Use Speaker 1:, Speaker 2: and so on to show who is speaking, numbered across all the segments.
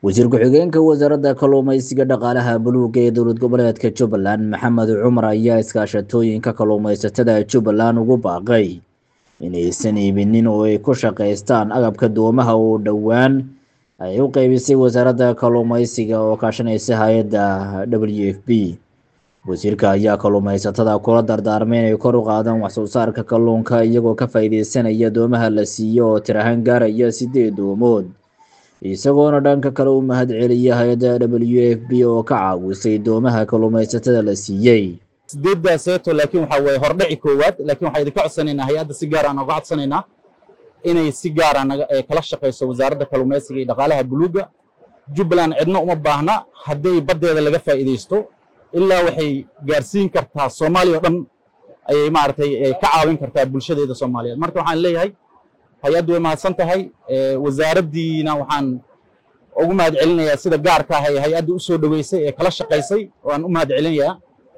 Speaker 1: wasiir ku-xigeenka wasaaradda kalluumeysiga dhaqaalaha buluuga ee dowlad goboleedka jubbaland maxamed cumar ayaa iskaashatooyinka kalluumeysatada jubbaland ugu baaqay inaysan iibinin oo ay ku shaqaystaan agabka doomaha oo dhowaan ay u qeybisay wasaaradda kalluumeysiga oo kaashanaysa hay-adda w f b wasiirka ayaa kalluumeysatada kula dardaarmay inay kor u qaadaan waxsoo saarka kalluunka iyagoo ka faa'iideysanaya doomaha la siiyo oo tir ahaan gaaraya sideed doomood isagoona dhanka kale u mahad celiya hay-adda w f b oo ka caawisay doomaha kalluumeysatada la siiyey
Speaker 2: sideeddaa seeto laakiin waxaa weeye hordhaci koowaad laakiin waxaa idinka codsanaynaa hay-adda si gaar aan uga codsanaynaa inay si gaara naga kala shaqayso wasaaradda kalluumeysiga iyo dhaqaalaha buluugga jubbaland cidna uma baahna hadday baddeeda laga faa'iidaysto ilaa waxay gaarsiin kartaa soomaaliya oo dhan ayay maaragtay ka caawin kartaa bulshadeeda soomaaliyeed marka waxaan leeyahay hay-addu way mahadsan tahay wasaaraddiina waxaan ugu mahad celinayaa sida gaarka ah ee hay-adda u soo dhoweysay ee kala shaqaysay waan u mahad celinayaa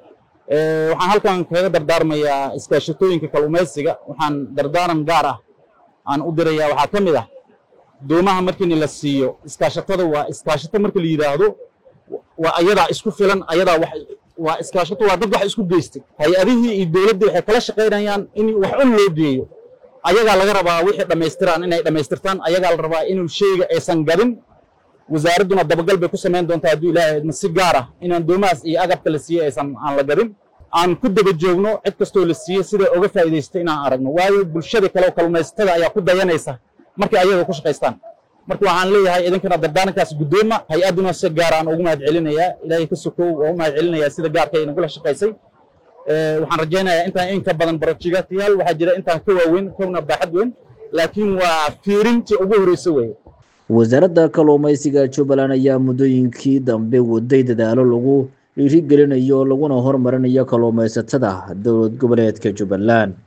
Speaker 2: waxaan halkan kaga dardaarmayaa iskaashatooyinka kalluumaysiga waxaan dardaaran gaar ah aan u dirayaa waxaa ka mid ah doomaha markiina la siiyo iskaashatada waa iskaashato marka la yidhaahdo waa ayadaa isku filan ayadaa wax waa iskaashato waa dad wax isku geystay hay-adihii iyo dowladdii waxay kala shaqaynayaan in wax un loo geeyo ayagaa laga rabaa wixii dhammaystiraan inay dhammaystirtaan ayagaa la rabaa inuu sheyga aysan gadin wasaaradduna dabagal bay ku samayn doontaa hadduu ilaahay idma si gaar ah inaan doomahaas iyo agabka la siiyey aysan aan la gadin aan ku daba joogno cid kastoo la siiyey sida uga faa'iidaystay inaan aragno waayo bulshada kale oo kalluumaysatada ayaa ku dayanaysa markay ayaga ku shaqaystaan marka waxaan leeyahay idinkana dardaarankaas guddooma hay-adduna si gaar aan ugu mahad celinayaa ilaahay ka sokow waa u mahad celinayaa sida gaarka ay nagula shaqaysay waxaan rajaynayaa intaan in ka badan barojigatayaal waxaa jira intaan ka waaweyn kowna baaxad weyn laakiin waa fiirintii ugu horreysa weeye
Speaker 1: wasaaradda kalluumeysiga jubbaland ayaa muddooyinkii dambe waday dadaalo lagu dhiirigelinayo laguna horumarinayo kalluumeysatada dowlad goboleedka jubbaland